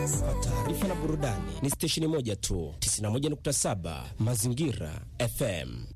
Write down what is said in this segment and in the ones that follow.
Kwa taarifa na burudani ni stesheni moja tu, 91.7 Mazingira FM.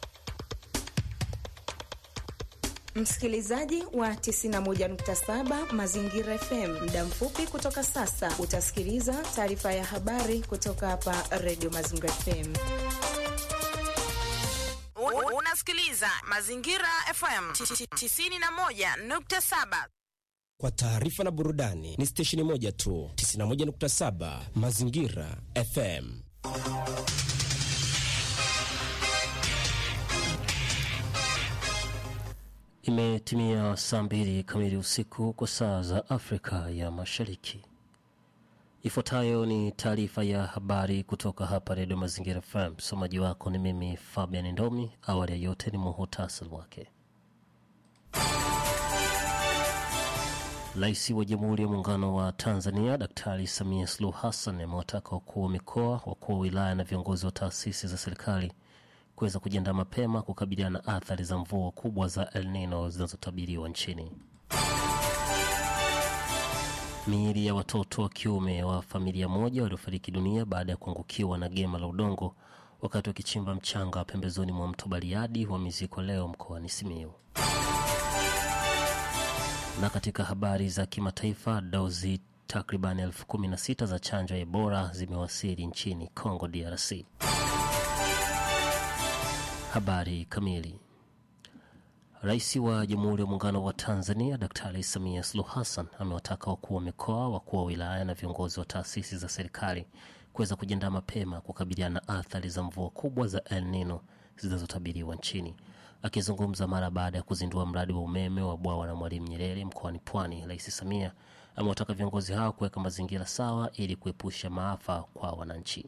Msikilizaji wa 91.7 Mazingira FM, muda mfupi kutoka sasa utasikiliza taarifa ya habari kutoka hapa Radio Mazingira FM. Unasikiliza Mazingira FM 91.7. Kwa taarifa na burudani ni stesheni moja tu, 91.7 Mazingira FM. Imetimia saa mbili kamili usiku kwa saa za Afrika ya Mashariki. Ifuatayo ni taarifa ya habari kutoka hapa Redio Mazingira FM. Msomaji wako ni mimi Fabian Ndomi. Awali ya yote ni muhutasari wake. Rais wa Jamhuri ya Muungano wa Tanzania Daktari Samia Suluhu Hassan amewataka wakuu wa mikoa, wakuu wa wilaya na viongozi wa taasisi za serikali kuweza kujiandaa mapema kukabiliana na athari za mvua kubwa za El Nino zinazotabiriwa nchini. Miili ya watoto wa kiume wa familia moja waliofariki dunia baada ya kuangukiwa na gema la udongo wakati wakichimba mchanga pembezoni mwa mto Bariadi wamezikwa leo mkoani Simiyu. Na katika habari za kimataifa, dozi takriban elfu kumi na sita za chanjo ya Ebola zimewasili nchini Congo DRC. Habari kamili. Rais wa Jamhuri ya Muungano wa Tanzania Daktari Samia Suluhu Hassan amewataka wakuu wa mikoa, wakuu wa wilaya na viongozi wa taasisi za serikali kuweza kujiandaa mapema kukabiliana na athari za mvua kubwa za El Nino zinazotabiriwa nchini. Akizungumza mara baada ya kuzindua mradi wa umeme wa bwawa la Mwalimu Nyerere mkoani Pwani, Rais Samia amewataka viongozi hao kuweka mazingira sawa ili kuepusha maafa kwa wananchi.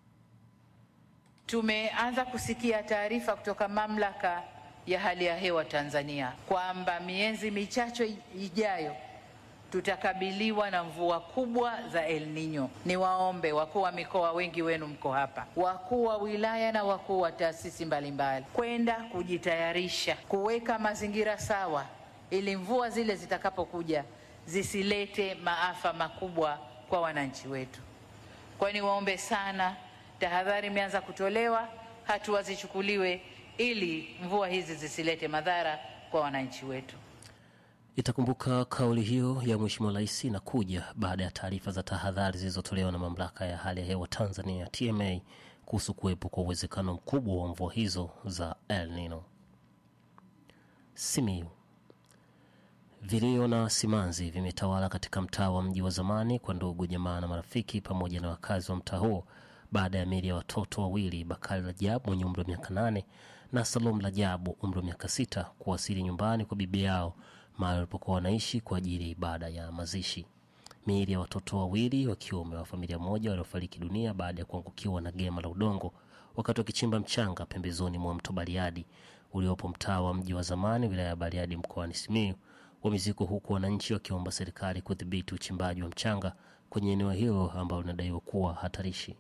Tumeanza kusikia taarifa kutoka mamlaka ya hali ya hewa Tanzania kwamba miezi michache ijayo tutakabiliwa na mvua kubwa za El Nino. Niwaombe wakuu wa mikoa, wengi wenu mko hapa, wakuu wa wilaya na wakuu wa taasisi mbalimbali, kwenda kujitayarisha kuweka mazingira sawa, ili mvua zile zitakapokuja zisilete maafa makubwa kwa wananchi wetu. Kwa hiyo niwaombe sana, tahadhari imeanza kutolewa, hatua zichukuliwe ili mvua hizi zisilete madhara kwa wananchi wetu. Itakumbuka kauli hiyo ya Mheshimiwa Rais inakuja baada ya taarifa za tahadhari zilizotolewa na mamlaka ya hali ya hewa Tanzania TMA kuhusu kuwepo kwa uwezekano mkubwa wa mvua hizo za El Nino. Simiyu. Vilio na simanzi vimetawala katika mtaa wa mji wa zamani kwa ndugu, jamaa na marafiki pamoja na wakazi wa mtaa huo baada ya miili ya watoto wawili Bakari Rajabu mwenye umri wa miaka nane na Salom Rajabu umri wa miaka sita kuwasili nyumbani kwa bibi yao mahali walipokuwa wanaishi kwa ajili ya ibada ya mazishi. Miili ya watoto wawili wa kiume wa familia moja waliofariki dunia baada ya kuangukiwa na gema la udongo wakati wakichimba mchanga pembezoni mwa mto Bariadi uliopo mtaa wa mji wa zamani wilaya ya Bariadi mkoani Simiyu wamezikwa huku wananchi wakiomba serikali kudhibiti uchimbaji wa mchanga kwenye eneo hilo ambalo linadaiwa kuwa hatarishi.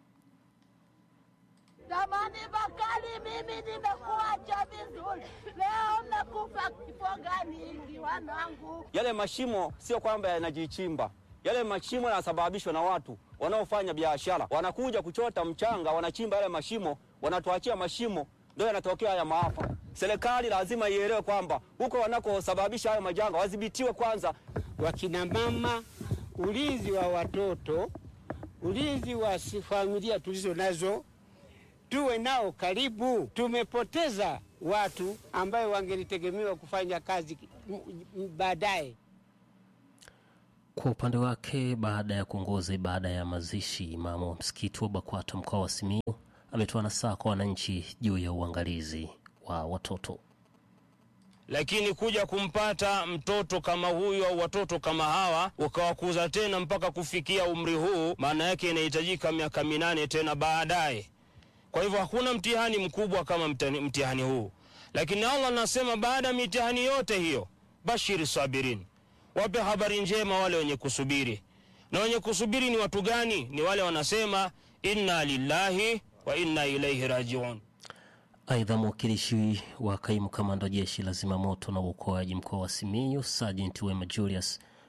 Jamani Bakari, mimi nimekuacha vizuri, leo nakufa kifo gani hiki wanangu? Yale mashimo sio kwamba yanajichimba, yale mashimo yanasababishwa na watu wanaofanya biashara, wanakuja kuchota mchanga, wanachimba yale mashimo, wanatuachia mashimo, ndio yanatokea haya maafa. Serikali lazima ielewe kwamba huko wanakosababisha hayo majanga wadhibitiwe kwanza. Wakina mama, ulinzi wa watoto, ulinzi wa familia tulizo nazo tuwe nao karibu. Tumepoteza watu ambayo wangelitegemewa kufanya kazi baadaye. Kwa upande wake, baada ya kuongoza ibada ya mazishi, imamu wa msikiti wa BAKWATA mkoa wa Simiyu ametoa nasaha kwa wananchi juu ya uangalizi wa watoto. Lakini kuja kumpata mtoto kama huyu au watoto kama hawa ukawakuza tena mpaka kufikia umri huu, maana yake inahitajika miaka minane tena baadaye. Kwa hivyo hakuna mtihani mkubwa kama mtihani, mtihani huu, lakini Allah anasema baada ya mitihani yote hiyo, bashiri sabirin, wape habari njema wale wenye kusubiri. Na wenye kusubiri ni watu gani? Ni wale wanasema inna lillahi wa inna ilaihi rajiun. Aidha, mwakilishi wa kaimu kamanda wa jeshi la zimamoto na uokoaji mkoa wa Simiyu Sergeant Wema Julius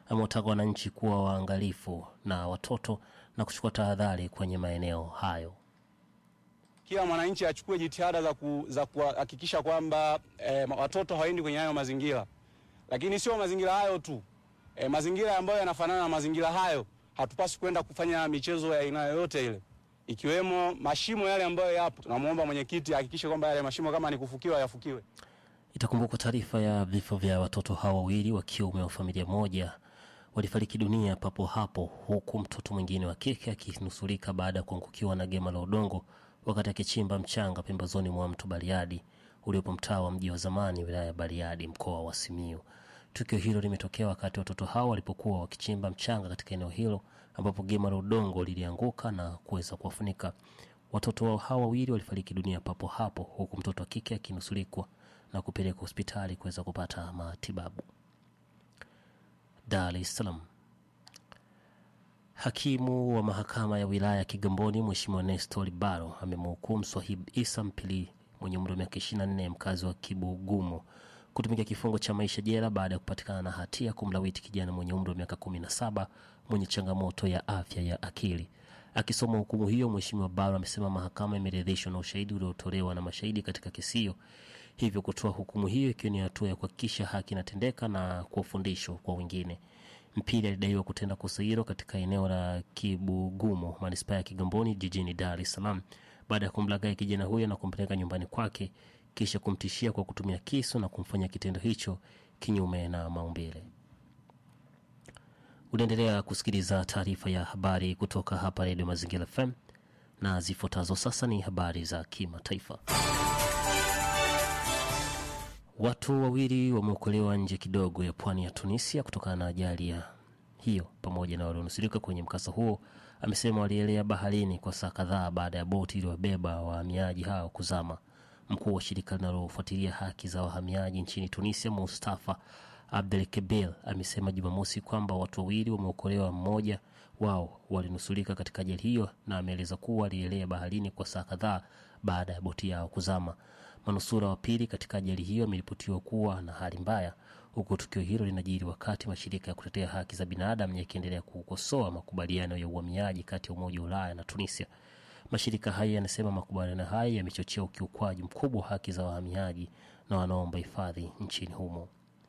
amewataka wananchi kuwa waangalifu na watoto na kuchukua tahadhari kwenye maeneo hayo. Kila mwananchi achukue jitihada za, ku, za kuhakikisha kwamba eh, watoto hawaendi kwenye hayo mazingira, lakini sio mazingira hayo tu eh, mazingira ambayo yanafanana na mazingira hayo hatupaswi kwenda kufanya michezo ya aina yoyote ile, ikiwemo mashimo yale ambayo yapo. Tunamwomba mwenyekiti ahakikishe kwamba yale mashimo kama ni kufukiwa yafukiwe. Itakumbukwa taarifa ya vifo vya watoto hawa wawili wa kiume wa familia moja walifariki dunia papo hapo, huku mtoto mwingine wa kike akinusurika baada ya kuangukiwa na gema la udongo wakati akichimba mchanga pembezoni mwa mto Bariadi uliopo mtaa wa mji wa zamani wilaya ya Bariadi mkoa wa Simiyu. Tukio hilo limetokea wakati watoto hao walipokuwa wakichimba mchanga katika eneo hilo ambapo gema la udongo lilianguka na kuweza kuwafunika. Watoto hao wawili walifariki dunia papo hapo, huku mtoto wa kike akinusurikwa na kupelekwa hospitali kuweza kupata matibabu. Dar es Salaam. Hakimu wa mahakama ya wilaya ya Kigamboni Mheshimiwa Nestor Baro amemhukumu Swahib Isa Mpili mwenye umri wa miaka 24 mkazi wa Kibugumo kutumikia kifungo cha maisha jela baada ya kupatikana na hatia kumlawiti kijana mwenye umri wa miaka 17 mwenye changamoto ya afya ya akili. Akisoma hukumu hiyo, Mheshimiwa Baro amesema mahakama imeridhishwa na ushahidi uliotolewa na mashahidi katika kesi hiyo, hivyo kutoa hukumu hiyo ikiwa ni hatua ya kuhakikisha haki inatendeka na kuwa fundisho kwa wengine. Mpili alidaiwa kutenda kosa hilo katika eneo la Kibugumo, manispaa ya Kigamboni, jijini Dar es Salaam, baada ya kumlaghai kijana huyo na kumpeleka nyumbani kwake, kisha kumtishia kwa kutumia kisu na kumfanya kitendo hicho kinyume na maumbile. Unaendelea kusikiliza taarifa ya habari kutoka hapa Redio Mazingira FM na zifuatazo sasa ni habari za kimataifa. Watu wawili wameokolewa nje kidogo ya pwani ya Tunisia kutokana na ajali ya hiyo, pamoja na walionusurika kwenye mkasa huo. Amesema walielea baharini kwa saa kadhaa baada ya boti iliyowabeba wahamiaji hao kuzama. Mkuu wa shirika linalofuatilia haki za wahamiaji nchini Tunisia, Mustafa Abdel Kebel, amesema Jumamosi kwamba watu wawili wameokolewa, mmoja wao walinusurika katika ajali hiyo, na ameeleza kuwa walielea baharini kwa saa kadhaa baada ya boti yao kuzama. Manusura wa pili katika ajali hiyo ameripotiwa kuwa na hali mbaya, huku tukio hilo linajiri wakati mashirika ya kutetea haki za binadamu yakiendelea kukosoa makubaliano ya uhamiaji kati ya Umoja wa Ulaya na Tunisia. Mashirika hayo yanasema makubaliano hayo yamechochea ukiukwaji mkubwa wa haki za wahamiaji na wanaomba hifadhi nchini humo.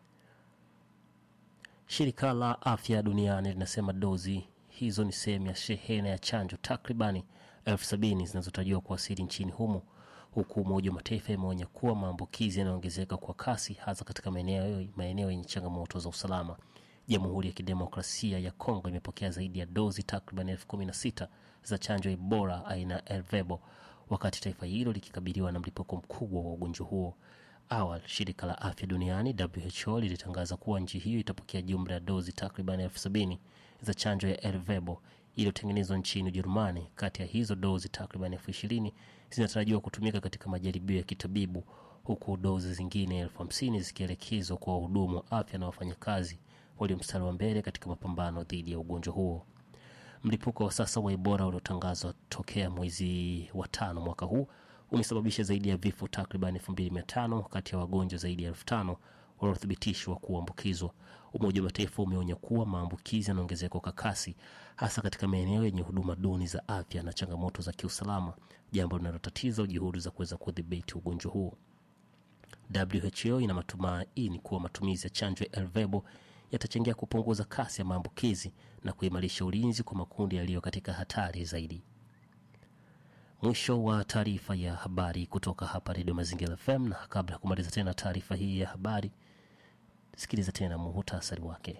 Shirika la Afya Duniani linasema dozi hizo ni sehemu ya shehena ya chanjo takribani elfu sabini zinazotarajiwa kuwasili nchini humo huku Umoja wa Mataifa imeonya kuwa maambukizi yanaongezeka kwa kasi hasa katika maeneo yenye changamoto za usalama. Jamhuri ya Kidemokrasia ya Kongo imepokea zaidi ya dozi takriban elfu kumi na sita za chanjo ya Ebola aina ya Ervebo, wakati taifa hilo likikabiliwa na mlipuko mkubwa wa ugonjwa huo. Awali shirika la afya duniani WHO lilitangaza kuwa nchi hiyo itapokea jumla ya dozi takriban elfu sabini za chanjo ya Ervebo iliyotengenezwa nchini Ujerumani. Kati ya hizo dozi takriban elfu ishirini zinatarajiwa kutumika katika majaribio ya kitabibu huku dozi zingine elfu hamsini zikielekezwa kwa wahudumu wa afya na wafanyakazi walio mstari wa mbele katika mapambano dhidi ya ugonjwa huo. Mlipuko wa sasa wa Ebola uliotangazwa tokea mwezi wa tano mwaka huu umesababisha zaidi ya vifo takriban elfu mbili mia tano kati ya wagonjwa zaidi ya elfu tano waliothibitishwa kuambukizwa. Umoja wa Mataifa umeonya kuwa maambukizi yanaongezeka kwa kasi, hasa katika maeneo yenye huduma duni za afya na changamoto za kiusalama, jambo linalotatiza juhudi za kuweza kudhibiti ugonjwa huo. WHO ina matumaini kuwa matumizi ya chanjo ya Ervebo yatachangia kupunguza kasi ya maambukizi na kuimarisha ulinzi kwa makundi yaliyo katika hatari zaidi. Mwisho wa taarifa ya habari kutoka hapa Redio Mazingira FM, na kabla ya kumaliza tena taarifa hii ya habari, sikiliza tena muhutasari wake.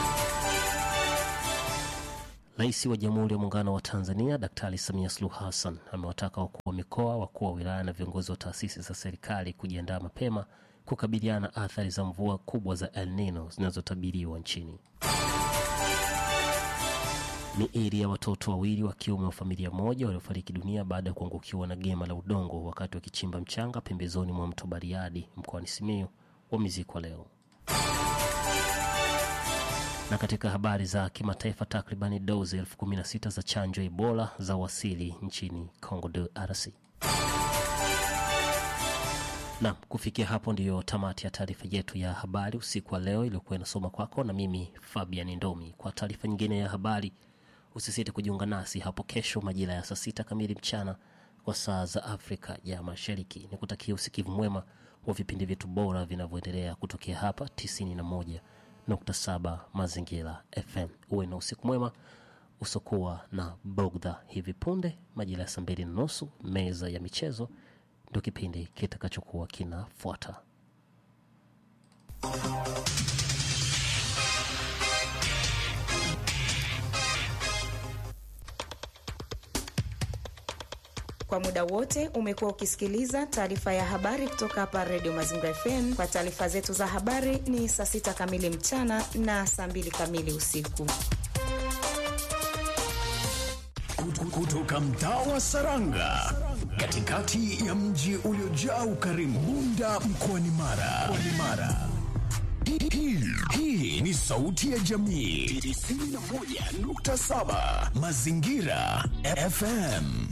Rais wa Jamhuri ya Muungano wa Tanzania Daktari Samia Suluhu Hassan amewataka wakuu wa mikoa, wakuu wa wilaya na viongozi wa taasisi za serikali kujiandaa mapema kukabiliana na athari za mvua kubwa za El Nino zinazotabiriwa nchini. Miili ya watoto wawili wa kiume wa familia moja waliofariki dunia baada ya kuangukiwa na gema la udongo wakati wakichimba mchanga pembezoni mwa mto Bariadi mkoani Simiyu wamezikwa leo. Na katika habari za kimataifa, takribani dozi elfu kumi na sita za chanjo ya Ebola za wasili nchini Congo DRC. Naam, kufikia hapo ndiyo tamati ya taarifa yetu ya habari usiku wa leo iliyokuwa inasoma kwako na mimi Fabian Ndomi. Kwa taarifa nyingine ya habari, usisite kujiunga nasi hapo kesho majira ya saa sita kamili mchana kwa saa za Afrika ya Mashariki. Ni kutakia usikivu mwema wa vipindi vyetu bora vinavyoendelea kutokea hapa 91.7 Mazingira FM. Uwe na usiku mwema usokuwa na bogdha. Hivi punde majira ya saa mbili na nusu meza ya michezo ndio kipindi kitakachokuwa kinafuata. Kwa muda wote umekuwa ukisikiliza taarifa ya habari kutoka hapa Redio Mazingira FM. Kwa taarifa zetu za habari ni saa sita kamili mchana na saa mbili kamili usiku. Kutoka mtaa wa Saranga, katikati ya mji uliojaa ukarimu, Bunda mkoani Mara. Mkoani Mara. Hii- hii- Hii ni sauti ya jamii 91.7 Mazingira FM.